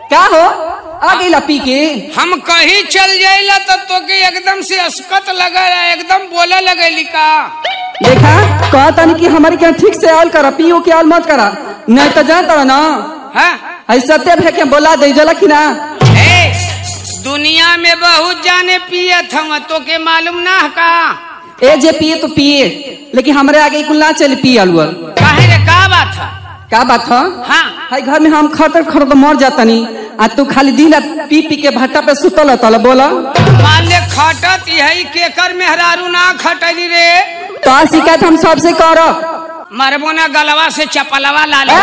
का हो आ गई पी के हम कहीं चल जाइला तो तोके एकदम से अस्कत लगा एकदम बोला लगेली का देखा कहतनी कि हमारे क्या ठीक से आल करा पियो के आल मत करा नहीं तो जानता ना हाँ ऐसा ते भे के बोला दे जला कि ना ए, दुनिया में बहुत जाने पियत हम तोके मालूम ना है का ए जे पिए तो पिए लेकिन हमारे आगे कुल ना चल पिए अलुअल काहे रे का बात है का बात है हाँ हाय घर में हम खतर खतर मर जातनी आ तू खाली दिन रात पी पी के भट्टा पे सुतल तल बोला मान ले खटत यही केकर मेहरारू ना खटली रे तो आ शिकायत हम सबसे करब मरबो ना गलवा से चपलवा ला ले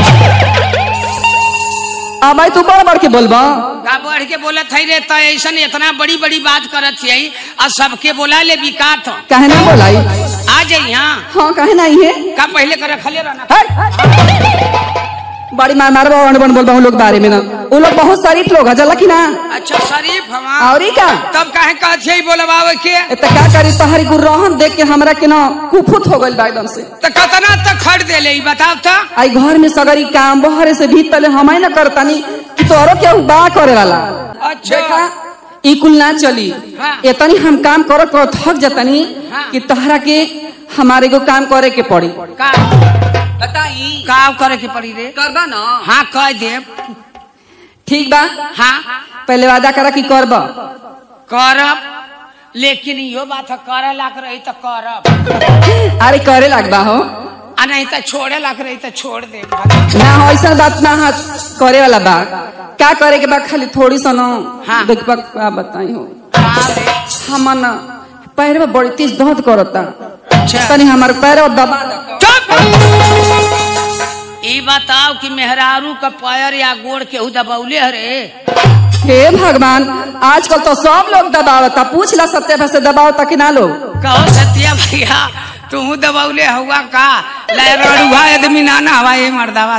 अब आई तू बड़ बड़ के बोलबा का बढ़ के बोलत है रे तो ऐसन इतना बड़ी बड़ी बात करत है और सबके बोला ले बिकात काहे ना बोलाई आ जाई यहाँ हाँ काहे ना है का पहले कर रखले रहना बड़ी मार मार बन बन बोलबा उन लोग बारे में ना वो लोग बहुत शरीफ लोग है जला कि ना अच्छा शरीफ हवा और का तब काहे कहत है बोलबावे के ए त का करी तोहरी गुरहन देख के हमरा के ना कुफुत हो गइल बा एकदम से तो कतना तक खड़ दे ले बताओ तो आई घर में सगरी काम बहरे से भी तले हमारे ना करतानी कि तोरो के बा करे वाला अच्छा देखा ई कुल ना चली हाँ। इतनी हम काम करत करत थक जतनी हाँ। कि तोहरा के हमारे को काम करे के पड़ी का बताई का करे के पड़ी रे करबा ना हाँ कह दे ठीक बा हाँ पहले वादा करा कि करबा करब लेकिन यो बात है करे लाग रही तो करब अरे करे लगबा हो आ नहीं तो छोड़े लाग रही तो छोड़ दे ना हो ऐसा बात ना हाथ करे वाला बा का करे के बा खाली थोड़ी सा ना हाँ। देख बा का बताई हो हाँ रे, हमर ना पैर में बड़ी तेज दर्द करता अच्छा तनी हमार पैर दबा दो चुप ई बताओ कि मेहरारू का पैर या गोड़ केहू दबौले हरे हे भगवान आजकल तो सब लोग दबावता पूछ ला सत्य से दबावता कि ना लोग कहो सत्या भैया तू दबौले हुआ का लड़ुआ आदमी नाना हवा ये मर्दावा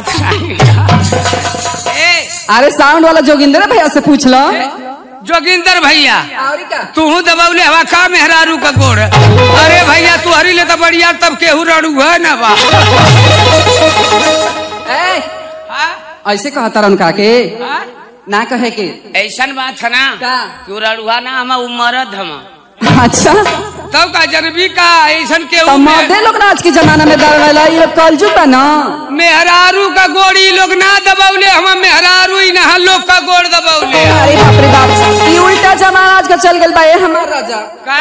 ए अरे साउंड वाला जोगिंदर भैया से पूछ लो जोगिंदर भैया और का तू दबौले हवा का मेहरारू का गोड़ अरे भैया तू हरी ले तो बढ़िया तब केहू रड़ू है ना बा ए, हाँ? ऐसे कहता रन का के हाँ? ना कहे के ऐसन बात है ना का? तू रड़ुआ ना हम उमरद हम अच्छा तब का जनबी का ऐसन केहू तो में- मर्दे लोग ना आज के जमाना में दबावेला ये लोग कलजू बा ना मेहरारू का गोड़ी लोग ना दबौले हम मेहरारू ही ना लोग का गोड़ दबौले अरे बाप रे बाप ये उल्टा जमाना आज का चल गल बा ये हमार राजा का?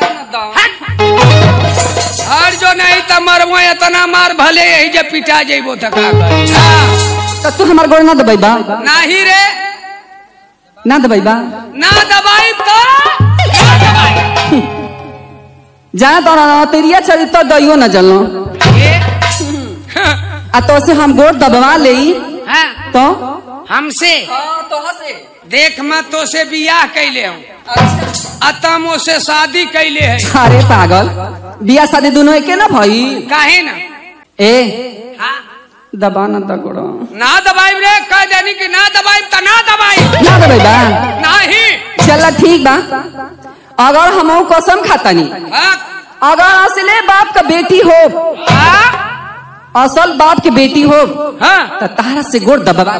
हर जो नहीं तो मरबो इतना मार भले यही जब पिटा जेबो तो का करी? हाँ, तो तू हमार गोड़ ना दबाई बा नाही रे ना दबाई बा ना दबाई तो ना दबाई जा तो ना तेरिया चली तो दइयो न जलो ए, आ तो से हम गोड़ दबवा ले हाँ, तो हमसे देख मैं तो से बियाह कैले हूँ अतमो से शादी कैले है अरे पागल बिया शादी दोनों एके ना भाई काहे ना ए हाँ, दबा ना द गोड़ ना दबाई रे कह देनी कि ना दबाई तो ना दबाई ना दबाई बा नहीं चल ठीक बा अगर हम कसम खातानी हाँ, अगर असले बाप का बेटी हो हाँ, असल बाप के बेटी हो हाँ। तो तारा से गोड़ दबा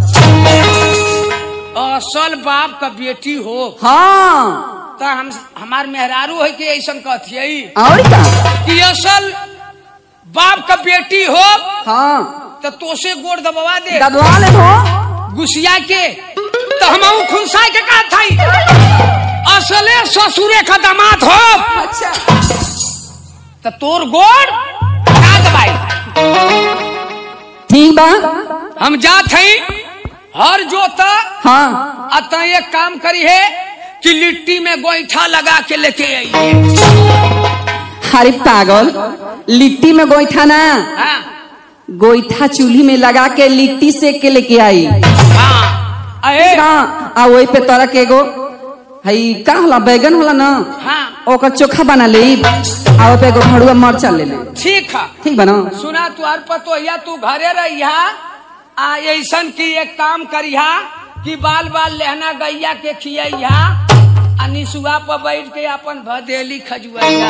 असल बाप का बेटी हो हाँ तो हम हमार मेहरारू है कि ऐसा कहती और का कि असल बाप का बेटी हो हाँ तो तोसे गोड़ दबवा दे दबवा ले हो गुसिया के तो हम खुनसा के कहा था असले ससुरे का दामाद हो अच्छा तो तोर गोड़ ना दबाई ठीक बा हम जात हई हर जोता हाँ अतः एक काम करी है कि लिट्टी में गोईठा लगा के लेके आइए अरे पागल लिट्टी में गोईठा ना हाँ गोईठा चूल्ही में लगा के लिट्टी सेक के लेके आई हाँ अरे हाँ आ वही पे तोरा के एगो हई का होला बैगन होला ना हाँ ओकर चोखा बना ले आ ओपे एगो भड़ुआ मरचा ले ले ठीक है ठीक बना सुना तुहार पतोहिया तू घरे रहिया आ ऐसन की एक काम करिहा कि बाल बाल लहना गैया के खियैहा आ निसुआ पर बैठ के अपन भदेली खजुआइया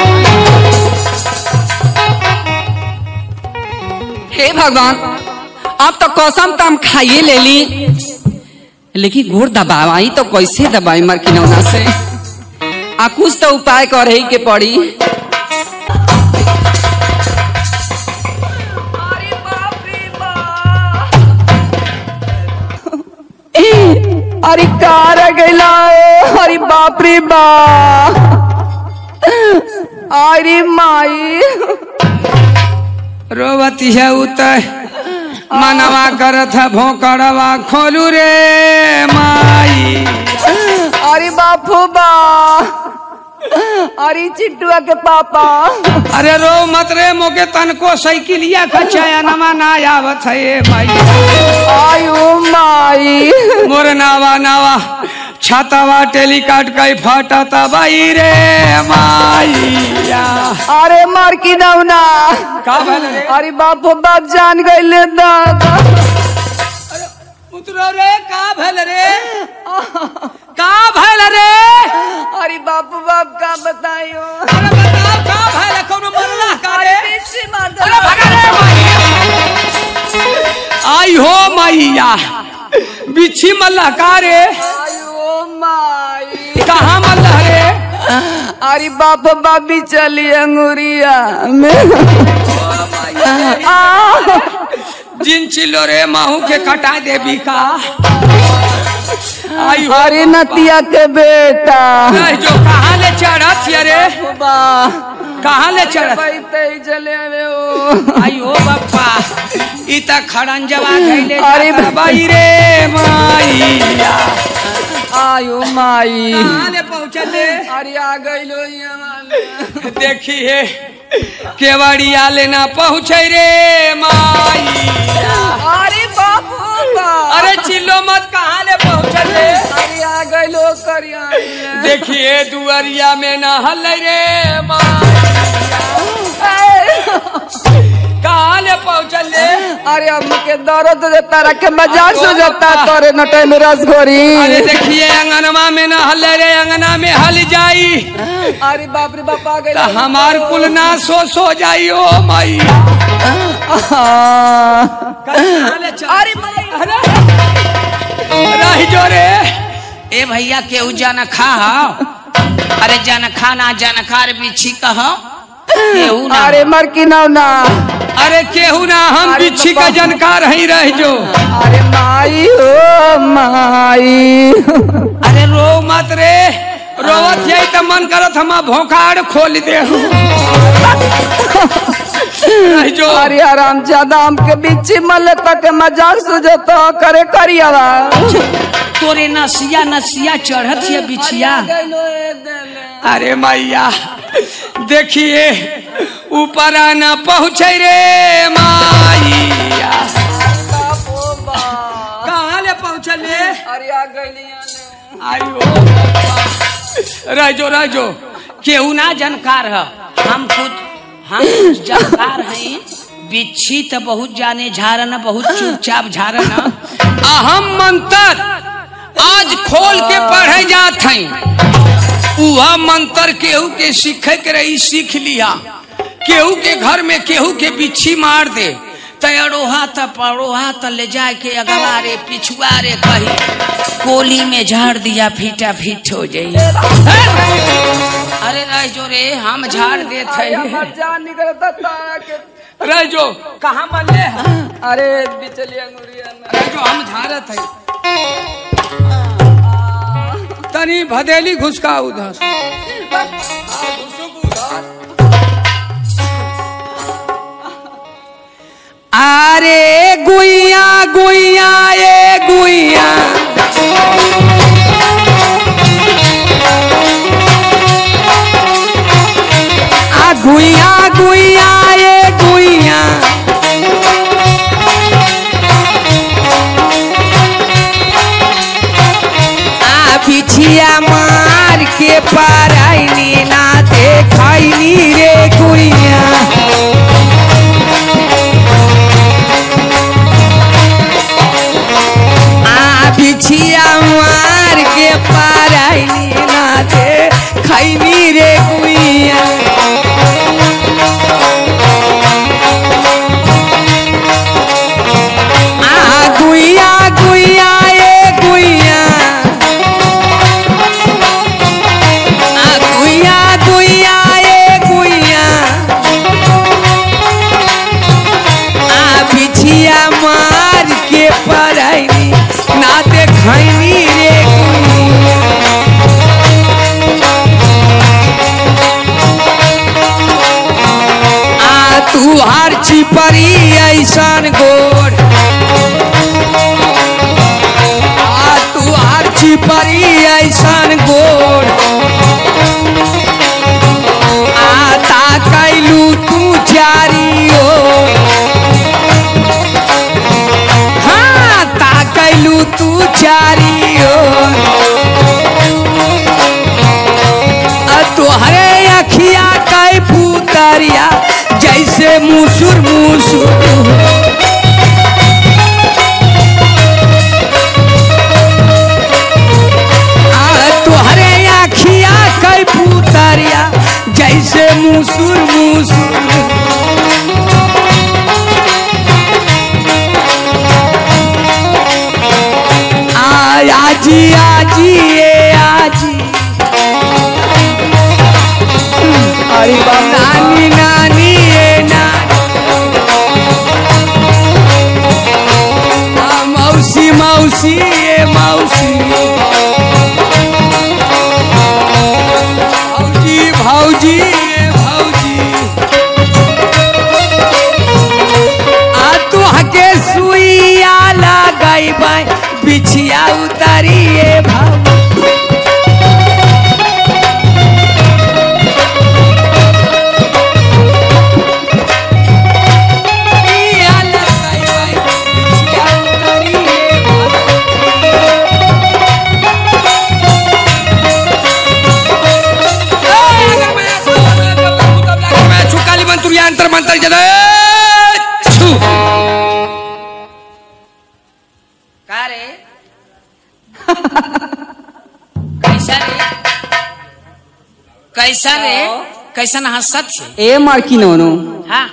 हे भगवान अब तो कसम तो हम खाइए ले ली लेकिन गोड़ दबाई तो कैसे दबाई मार किनौना से आ कुछ तो उपाय करे के पड़ी अरे कार गेला अरे बाप रे बा अरे माई रोवती है उतर मनवा करत है भोकड़वा खोलू रे माई अरे बापू बा अरे चिट्टुआ के पापा अरे रो मत रे मोके तनको साइकिलिया खचाया नमा ना आवत है ये माई आयु माई मोर नावा नावा छातावा टेलीकाट कई फाटा तबाई रे माईया अरे मार की नौना का भल रे अरे बापू बाप जान गए दादा उतरो रे का भल रे का भल रे अरे बापू बाप का बताइयो अरे बताओ का भल कोनो मरला का रे पीछे मार दो। अरे भगा रे माईया आई हो माईया बिच्छी मल्ला का रे आयु माई कहाँ मल्ला रे अरे बाप बाबी चली अंगुरिया में आ, जिन चिल्लो रे माहू के कटा देवी का आई हो अरे नतिया के बेटा नहीं, जो कहाँ ले चढ़त ये रे बा कहाँ ले चढ़त पैते चले आवे ओ आई हो बापा ई त खड़ंजवा धैले अरे जाता बाई रे माईया आयु माई कहाँ ले पहुँचले अरे आ गइलो यहाँ देखिए केवड़िया लेना पहुँचे रे माईया अरे बापू बा अरे चिल्लो मत कहाँ ले पहुँचले अरे आ गइलो करिया देखिए दुआरिया में न हल रे कहाँ ले पहुँचले अरे अब के दर्द देता रखे मजाक से जाता तोरे नटे में रसगोरी अरे देखिए अंगनमा में न हल रे अंगना में हल जाई अरे बाप रे बाप आ तो गइलो हमार कुल ना सो सो जाई ओ माई अरे माई रही जो रे ए भैया केहू जान खा अरे जन खा ना जन खा रे बिछी कह केहू ना अरे मर की नौ ना अरे केहू ना हम अरे बिच्छी का बाबा। जानकार ही रह जो अरे माई हो माई अरे रो मत रे रोवत यही तो मन करत हम भोकाड़ खोल दे रह जो अरे आराम ज्यादा हमके बीच मल तक मजाक सुझता करे करियावा तोरे नसिया नसिया चढ़त है बिछिया अरे मैया देखिए ऊपर आना पहुँचे रे माइया कहाँ ले पहुँचले अरे आ गइली आयो रह जो रह जो केहू ना जानकार है हम खुद हम जानकार हैं बिच्छी तो बहुत जाने झारन बहुत चुपचाप झारन अहम मंत्र आज खोल के पढ़े जात हैं उहा मंत्र केहू के सीखे के रही सीख लिया केहू के घर में केहू के बिच्छी मार दे तयरोहा त परोहा त ले जाए के अगवा रे पिछुआ रे कही कोली में झाड़ दिया फीटा फीट हो जाई अरे रह जो रे हम झाड़ देत अरे है हमर जान निकलता तारा के रह जो कहाँ मले हैं? अरे बिचली अंगुरिया में रह जो हम झारत है तनी भदेली घुसका उधर अरे गुइया गुइया ए गुइया आ गुइया गुइया ए गुइया आ बिछिया मार के पाराइनी ना देखैनी रे गुइया आ बिछिया मार के पाराइनी ना देखैनी रे गुइया आ गुइया गुइया ए गुइया ऐसन गोड़ आता कैलू तू चारी ओर हाँ ता कैलू तू चारी ओर आ तोहरे अखिया कै पुतरिया जैसे मुसुर मुसुर आ तोहरे अखिया कै पुतरिया जैसे मुसुर मुसुर आ आजी आजी ए आजी अरे बाप नानी नानी ए नानी आ, मौसी मौसी ए मौसी भौजी भौजी ए भौजी आ तू हके सुइया लगैबै बिछिया उतारिए भाऊ सुइया लगैबै बिछिया उतारिए भाऊ छुकाली मंत्री अंतर मंत्र जद छू का रे कैसा रे कैसा रे कैसन हंसत छे ए मरकी नोनो हाँ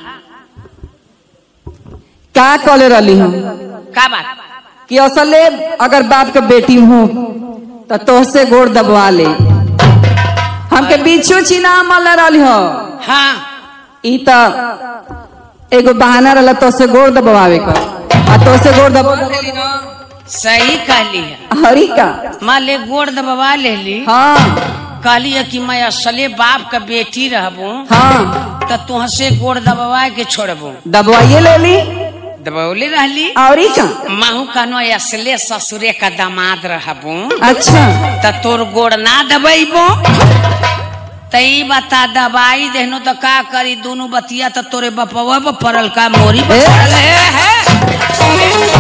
का कले रहली हम का बात कि असले अगर बाप के बेटी हूँ तो तोहसे गोड़ दबवा ले हमके बीचो चिना मल रहली हो हाँ ई त एगो बहाना रहला तोहसे गोड़ दबवावे का आ तोहसे गोड़ दबा सही कहली है हरी का माँ ले गोड़ दबवा लेली हाँ कहली है कि मैं असले बाप का बेटी रहबू हाँ तो तुहसे गोड़ दबवा के छोड़बू दबवाइए ले ली दबौले रहली औरी का माहू कहनो असले ससुरे का दामाद रहबू अच्छा त तोर गोड़ ना दबैबो तई बता दबाई देहनो तो का करी दोनों बतिया तो तोरे बपवा पर पड़ल का मोरी पर ए? पड़ल है, है।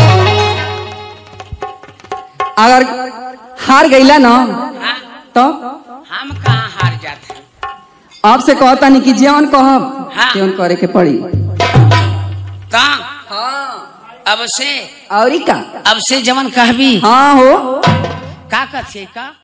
अगर हार गईला ना हाँ, तो हम कहाँ हार जाते आपसे कहता नहीं कि जेवन कहब हाँ। तेवन करे के पड़ी कहाँ अब से औरी का अब से जवन कहबी हाँ हो का कथे का